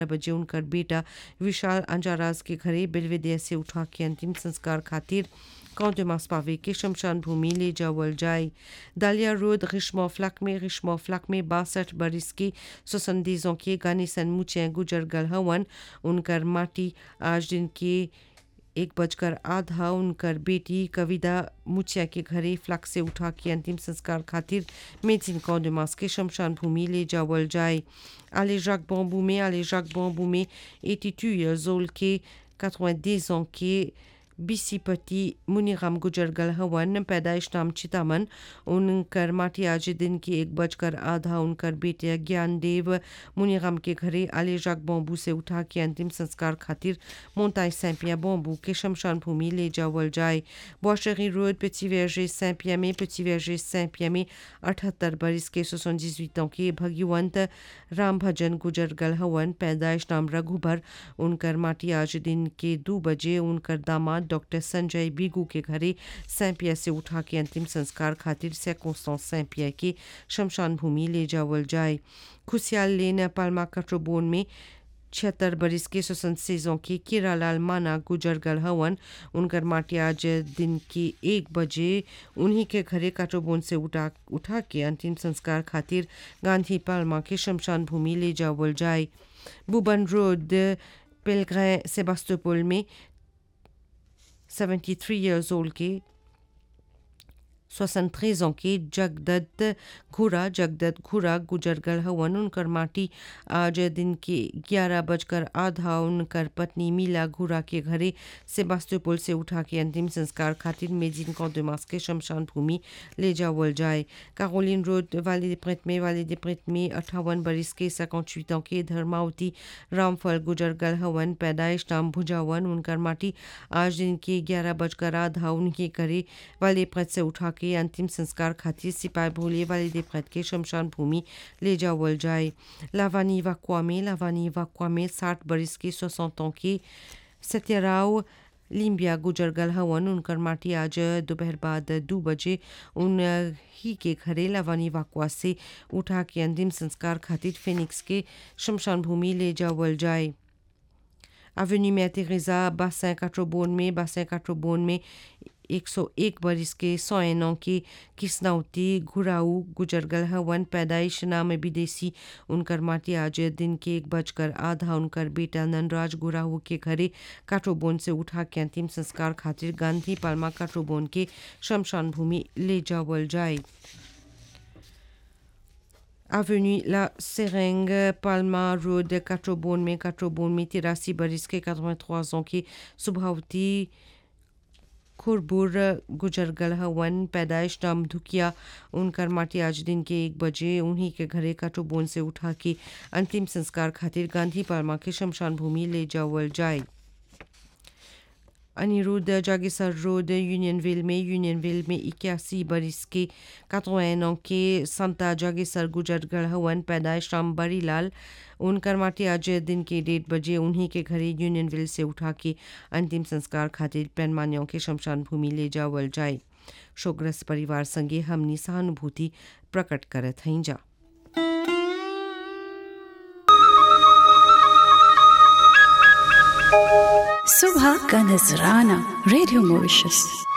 बजे उनकर बेटा विशाल अंजाराज के घरे बेलवेदिया से उठा के अंतिम संस्कार खातिर Camp पावे के शमशान भूमि ले जावल जाए दालिया रोड रिशमो फ्लक में रिशमो फ्लक में बासठ बरिस के सोसंदीजों के गानी सन मुचे गुजर गल हवन उनकर माटी आज दिन के एक बजकर आधा उनकर बेटी कविता मुचिया के घरे फ्लक से उठा के अंतिम संस्कार खातिर मेजिन कौडमास के शमशान भूमि ले जावल जाए आले जक बम्बू में आले जक बम्बू में एटी टू ईयर्स ओल्ड के 90 ans के बिसीपति मुनीराम गुजर गल हवन पैदाइश नाम चितामन उनकर माटी आज दिन की एक बजकर आधा उनकर बेटे ज्ञानदेव मुनीराम के घरे आले जाक बॉम्बू से उठा के अंतिम संस्कार खातिर मोन्ताई सैंपिया बॉम्बू के शमशान भूमि ले जावल जाए बॉशरी रोड पेची वर्जे सैंपिया में पेची वर्जे सैंपिया में अठहत्तर बरिस के सोसन जिजुतों के भगवंत राम भजन गुजर गल हवन पैदाइश नाम रघुबर उनकर माटी आज दिन के दो बजे उनकर दामाद डॉक्टर संजय बीगू के घरे सैंपिया से उठा के अंतिम संस्कार खातिर सैकोस्तां सैंपिया के शमशान भूमि ले जावल जाए खुशियाल लेन पालमा कट्रोबोन में छिहत्तर बरिस के स्वसंत सेजों के किरालाल माना गुजर गल हवन उनकर माटी आज दिन की एक बजे उन्हीं के घरे काटोबोन से उठा उठा के अंतिम संस्कार खातिर गांधी पालमा के शमशान भूमि ले जावल जाए बुबन रोड पेलग्रें सेबास्तोपोल में 73 years old के 73 ans के जगदत्त घुरा जगदत्त घुरा गुजर गल हवन उनकर माटी आज दिन के ग्यारह बजकर आधा उनकर पत्नी मीला घुरा के घरे सेबास्तोपोल से उठा के अंतिम संस्कार खातिर मेजिन कौदमास के शमशान भूमि ले जावल जाए कारोलिन रोड वाली दिप्रेत में वाली दिप्रेत में अट्ठावन बरिस के 58 ans के धर्मावती रामफल गुजर गल हवन पैदाइश नाम भुजावन उनकर माटी आज दिन के ग्यारह बजकर आधा उनके घरे वाली प्रत से उठा के अंतिम संस्कार खातिर सिपाही भोले वाले देवप्रत के शमशान भूमि ले जावल जाए लावानी वाकुआ में लावानी वाकुआ में साठ बरिस के सोसठ के सत्यराव लिम्बिया गुजर गल हवन उनकर माटी आज दोपहर बाद दो बजे उन ही के घरे लावानी वाकुआ से उठा के अंतिम संस्कार खातिर फिनिक्स के शमशान भूमि ले जावल जाए Avenue Mère Teresa, bassin Catrobone में bassin Catrobone में 101 बरिस के 101 ans के किस्नाउती घुराऊ गुजरगल हवन पैदाइश नाम विदेशी उनकर माटी आज दिन के एक बजकर आधा उनकर बेटा ननराज गुराऊ के घरे काठोबोन से उठा के अंतिम संस्कार खातिर गांधी पालमा काठोबोन के शमशान भूमि ले जावल जाए Avenue La Seringue, Palma Road, Catrobon में Catrobon में तिरासी बरिस के 83 ans की सुभावती खुरबुर गुजरगल हवन पैदाइश नाम धुकिया उनकर माटी आज दिन के एक बजे उन्हीं के घरे काटोबोन से उठा के अंतिम संस्कार खातिर गांधी पालमा के शमशान भूमि ले जावल जाए अनिरुद्ध जागेसर रोड यूनियनविल में यूनियनविल में इक्यासी बरिस के 81 ans के संता जागेसर गुजरगढ़ हवन पैदाइश राम बरीलाल उनकर माटी आज दिन के डेढ़ बजे उन्हीं के घरे यूनियनविल से उठा के अंतिम संस्कार खातिर पैनमानियों के शमशान भूमि ले जावल जाए शोकग्रस्त परिवार संगे हमनी सहानुभूति प्रकट करत हई जा सुबह का नजराना रेडियो मॉरिशस